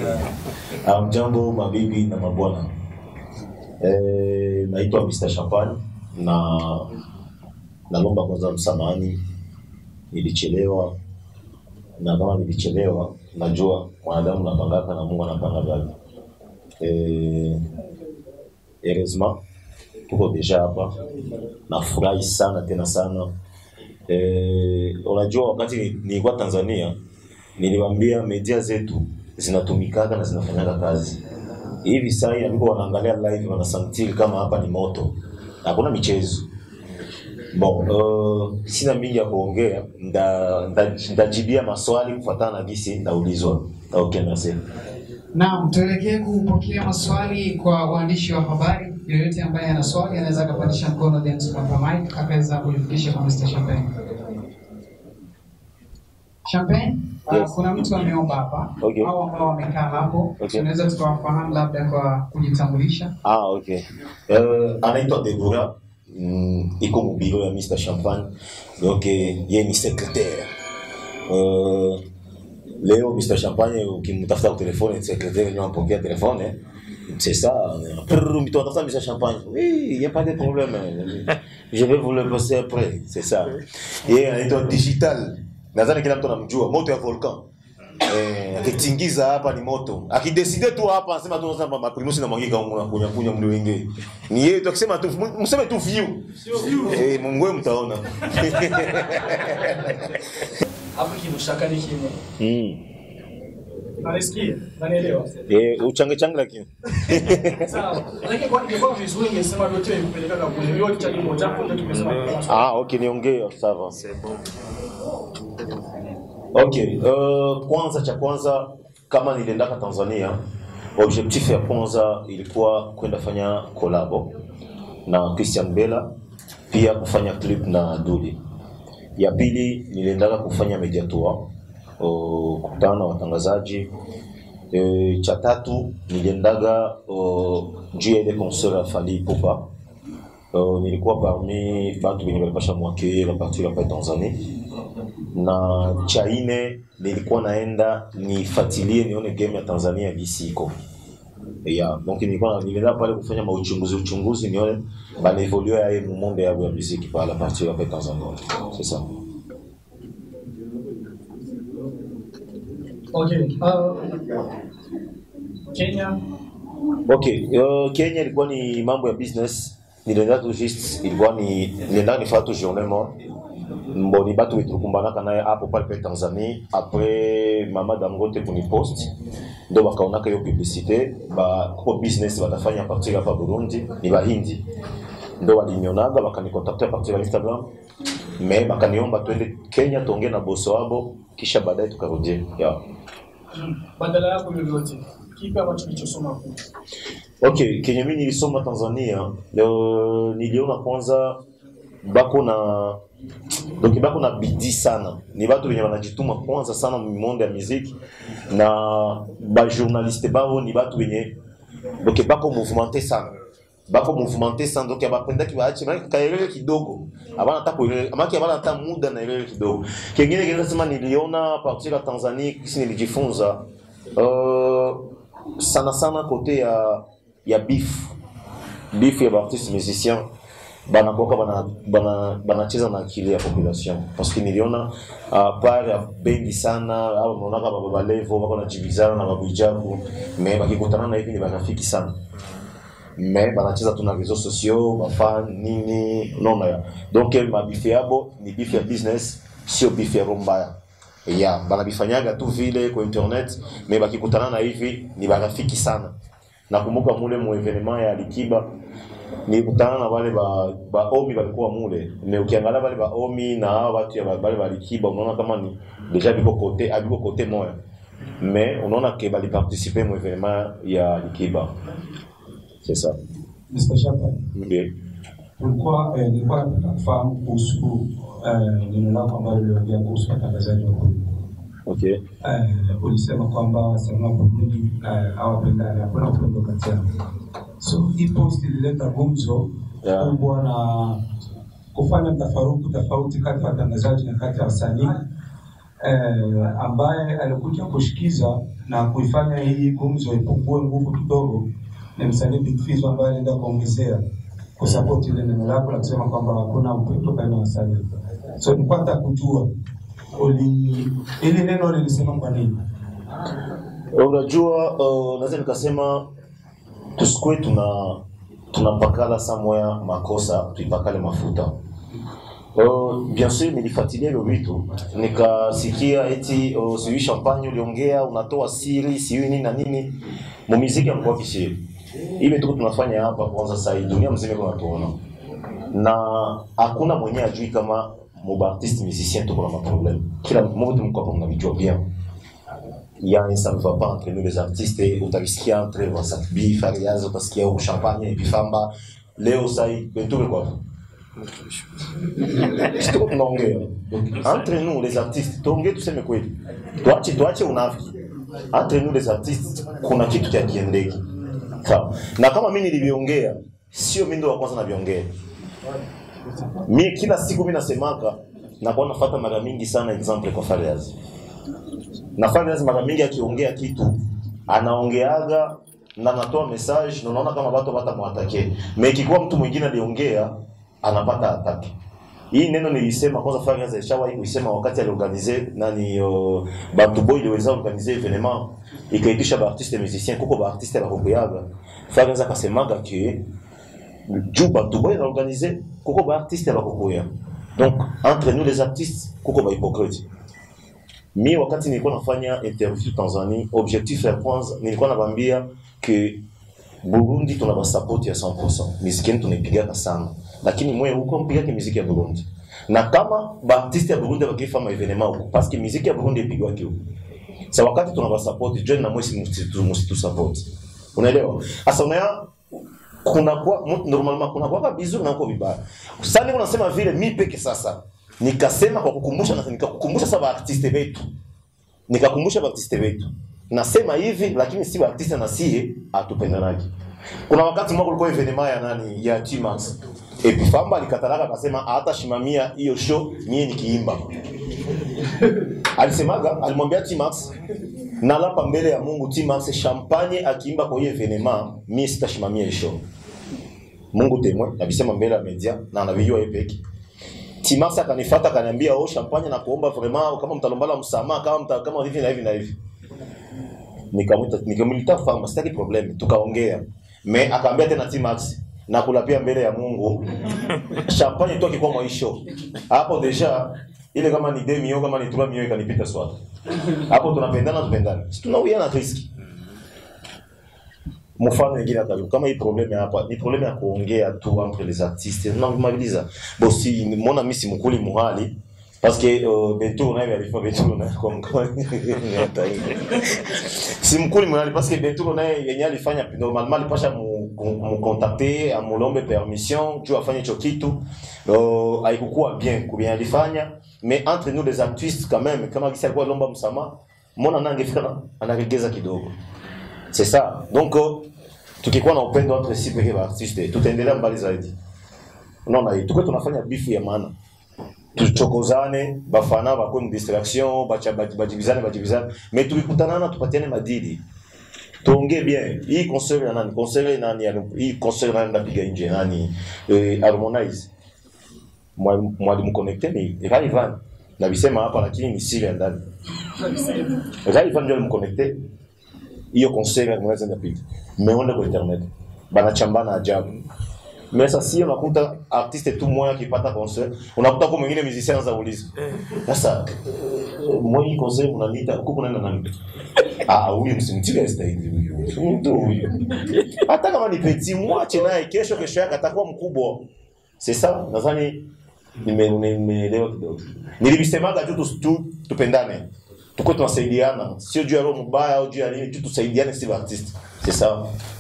Mjambo mabibi na mabwana, eh, naitwa Mr. Champagne na nalomba kwanza msamahani, nilichelewa na kama nilichelewa, najua mwanadamu napangaka na Mungu anapanga gani. Eh, heureusement tuko deja hapa, nafurahi sana tena sana. Eh, unajua wakati nilikuwa Tanzania niliwaambia media zetu zinatumikaka na zinafanyaka kazi hivi sasa hivi ambao wanaangalia live wanasantiri kama hapa ni moto, hakuna michezo. Bon, uh, sina mingi ya kuongea, nda- nda- ndajibia maswali kufuatana na gisi ndaulizwa. Okay, merci. Naam, tuelekee kupokea maswali kwa waandishi wa habari. Yoyote ambaye ana swali anaweza akapandisha mkono then tukapa mic akaweza kulifikisha kwa Mr. Champagne. Champagne, uh, Yes. kuna mtu ameomba hapa Okay. au ambao wamekaa hapo, Okay. tunaweza tukawafahamu labda kwa kujitambulisha. Ah, okay. Uh, anaitwa Deborah mm, iko mubiro ya Mr. Champagne donc eh, yeye ni secrétaire uh, leo Mr. Champagne ukimtafuta kwa telefone secrétaire ndio anapokea telefone c'est ça Prrr, mtu anatafuta Mr. Champagne oui il y a pas de problème je vais vous le passer après c'est ça yeye anaitwa digital nadhani kila mtu anamjua moto ya volcan Eh, akitingiza hapa ni moto. Akideside tu hapa anasema tu nasema maprimusi na mwangika kunya kunya mli wenge. Ni yeye tu akisema tu mseme tu view. Eh, mungwe mtaona. hapo kinushaka ni kimwe Mm. nanisikia nanielewa Eh, uchange change lakini. sawa lakini kwa ingekuwa vizuri ingesema vyote kupeleka kule hiyo cha kimoja hapo ndio tumesema Ah, okay niongee ça va. Okay, uh, kwanza cha kwanza kama niliendaka Tanzania, objectif ya kwanza ilikuwa kwenda fanya kolabo na Christian Bella, pia kufanya clip na Duli. Ya pili niliendaka kufanya media tour, uh, kukutana na watangazaji. E, cha tatu niliendaga uh, juu ya ile concert ya Fally Ipupa. Uh, nilikuwa parmi batu wenye walipasha mwakeye a partir hapa Tanzania na cha ine nilikuwa naenda nifuatilie nione game ya Tanzania gisi iko ya donc nilikuwa nilienda pale kufanya mauchunguzi uchunguzi nione bana evolue ya mu monde ya ya muziki pale a partir hapa Tanzania c'est ça okay uh, Kenya Okay, uh, Kenya ilikuwa ni mambo ya business. Nilienda tu just ilikuwa ni nilienda nifanya tu journée moi. Mboni batu wetu tulikumbanaka naye hapo pale pale Tanzania après mama Dangote kunipost ndo bakaonaka hiyo publicité ba kwa business watafanya partir hapa Burundi ni bahindi ndo walinionaga bakanikontakta partir ya Instagram me bakaniomba twende Kenya tuongee na boso wabo kisha baadaye tukarudie yeah. badala yako yoyote kipi ambacho kilichosoma kule Okay, kenye mimi nilisoma Tanzania leo niliona kwanza bako na donc bako na bidii sana, ni watu wenye wanajituma kwanza sana monde ya muziki na ba journaliste bao ni watu wenye donc bako mouvementer sana bako mouvementer sana donc abapendaki waache maana kaelele kidogo abana hata kuelele maana abana hata muda na elele kidogo. Kingine kile sema niliona a partir ya Tanzania kisi nilijifunza uh, sana sana kote ya ya beef beef ya baartiste musicien banakoka bana bana banacheza na akili ya population parce que niliona uh, part ya bendi sana au unaonaka baba balevo bako najibizana na babuijaku me bakikutana na hivi ni barafiki sana me banacheza tu na réseaux sociaux bafan nini unaona ya donc mabife yabo ni beef ya business sio beef ya roho mbaya ya banabifanyaga tu vile kwa internet me bakikutana na hivi ni barafiki sana nakumbuka mule mu evenement ya Likiba nilikutana na wale ba, ba omi walikuwa mule me ukiangalia wale ba omi na hao watu ya ba- wale ba Likiba unaona kama ni deja biko kote abiko kote moya me unaona ke bali participer mu evenement ya Likiba c'est ça Mr. Champagne, Ndiyo. tulikuwa eh, nilikuwa nataka kufahamu kuhusu eh, neno lako ambalo uliongea kuhusu watangazaji wa Burundi. okay Eh, ulisema kwamba wasanii wa Burundi eh, hawapendani, hakuna upendo kati yao. So hii post ilileta gumzo Yeah. kubwa na kufanya mtafaruku tofauti kati ya watangazaji na kati ya wasanii eh, ambaye alikuja kushikiza na kuifanya hii gumzo ipungue nguvu kidogo ni msanii Big Fizzo ambaye alienda kuongezea kusupport ile neno lako la kusema kwamba hakuna upendo baina ya wasanii. So nilikuwa nataka kujua uli ili neno lilisema kwa nini? Unajua, uh, naweza nikasema tusikue tuna tunapakala samoya makosa tuipakale mafuta. Uh, bien sûr nilifuatilia hivyo vitu nikasikia eti uh, sijui champagne uliongea unatoa siri sijui nini na nini mumiziki amekuwa kisiri ile tuko tunafanya hapa kwanza sasa hii dunia mzima iko natuona na hakuna mwenye ajui kama mubaartiste musicien tuko na maproblème kila mmoja mko hapa mnavijua bien il y a un ça ne va pas entre nous les artistes et utalisikia entre Wasatbi, Fariaz, utasikia huko Champagne, Bifamba. Leo sai Bentobe kwa hapo. Sio tunaongea. Donc entre nous les artistes, tuongee tuseme kweli. Tuache tuache unafiki. Entre nous les artistes kuna kitu cha kiendeki. Sawa. Na kama mimi niliviongea, sio mimi ndo wa kwanza naviongea. Mimi kila siku mimi nasemaka na kwa nafuata mara mingi sana example kwa Fariaz nafanya lazima mara mingi akiongea kitu anaongeaga na anatoa message na unaona kama watu watamwatake. Me ikikuwa mtu mwingine aliongea anapata atake. Hii neno nilisema kwanza Fariaz alishawahi kuisema wakati aliorganize nani uh, Bantu Boy iliweza organize evenement ikaitisha ba artiste musicien kuko ba artiste bakokuyaga. Fariaz akasemaga ke juu Bantu Boy anaorganize kuko ba artiste bakokuya. Donc entre nous les artistes kuko ba hypocrite mi wakati nilikuwa nafanya interview Tanzania, objectif ya kwanza nilikuwa nabambia ke Burundi tuna basapoti ya 100%, miziki yetu tunaipigaka sana, lakini mwe huko mpigake miziki ya Burundi na kama baartiste ya Burundi bakifa ma evenement huko parce que miziki ya Burundi ipigwake huko. Sa wakati tuna basapoti join na mwesi msitu msitu support, unaelewa? Sasa unaya kuna kwa normalement kuna kwa vizuri na kwa vibaya. Sasa niko nasema vile mi peke sasa nikasema kwa kukumbusha na nikakukumbusha sasa baartiste wetu, nikakumbusha baartiste wetu. Nasema hivi lakini si baartiste na sie atupendanaki. Kuna wakati mmoja kulikuwa evenement ya nani ya T-Max. Epifamba alikatalaka akasema hata shimamia hiyo show mie nikiimba. Alisemaga alimwambia T-Max nalapa mbele ya Mungu T-Max champagne akiimba kwa hiyo evenement mie sitashimamia hiyo show. Mungu temwe alisema mbele ya media na anavijua yeye peke. Timax akanifuata akaniambia, oh, champagne na kuomba vraiment kama mtalombala msamaha kama mta, kama hivi na hivi na hivi. Nikamwita nikamwita fama, sitaki problem, tukaongea. Me akaambia tena Timax na kula pia mbele ya Mungu. champagne tu akikuwa mwisho. Hapo deja ile kama ni demi au kama ni 3 mio ikanipita swata. Hapo tunapendana tupendane. Si tunauiana riski. mfano wengine hata kama hii problème hapa ni problème ya kuongea tu entre les artistes tunamaliza bosi mbona mimi simkuli muhali parce que uh, Bentour naye alifanya Bentour naye kwa mkoani hata hivi simkuli muhali parce que Bentour naye yenye alifanya normalement alipasha mu, mu contacter amulombe permission tu afanye hicho kitu uh, haikukuwa bien kubien alifanya mais entre nous les artistes quand même kama kisa alikuwa lomba msamaha mbona naye angefika anaregeza kidogo c'est ça donc uh, tukikuwa na upendo entre si pekee ba artiste tutaendelea mbali zaidi unaona hii tuko tunafanya bifu ya maana tuchokozane bafana bakwe mu distraction bacha bajibizane bajibizane mais tukikutanana tupatiane madili tuongee bien hii concert ya nani concert ya nani ya- hii concert nani ndapiga nje nani eh, Harmonize Mwalimu- mwalimu connecte ni Rayvan na bisema hapa lakini ni siri ya ndani Rayvan ndio alimconnecte hiyo concert Harmonize ndapiga meona kwa internet banachambana ajabu mais sasa sio unakuta artiste tu mmoja akipata concert unakuta kwa mwingine musicien anaanza kuuliza sasa moi hii concert mnaniita huko kunaenda nani ah huyu msimtiga stahili huyu Si mtu huyu hata kama ni petit mwache naye kesho kesho yake atakuwa mkubwa c'est ça nadhani nime- nime- nimeelewa kidogo nilivisemaga tu tu- tu tupendane tuko tunasaidiana sio juu ya roho mbaya au juu ya nini tu tusaidiane si artiste c'est ça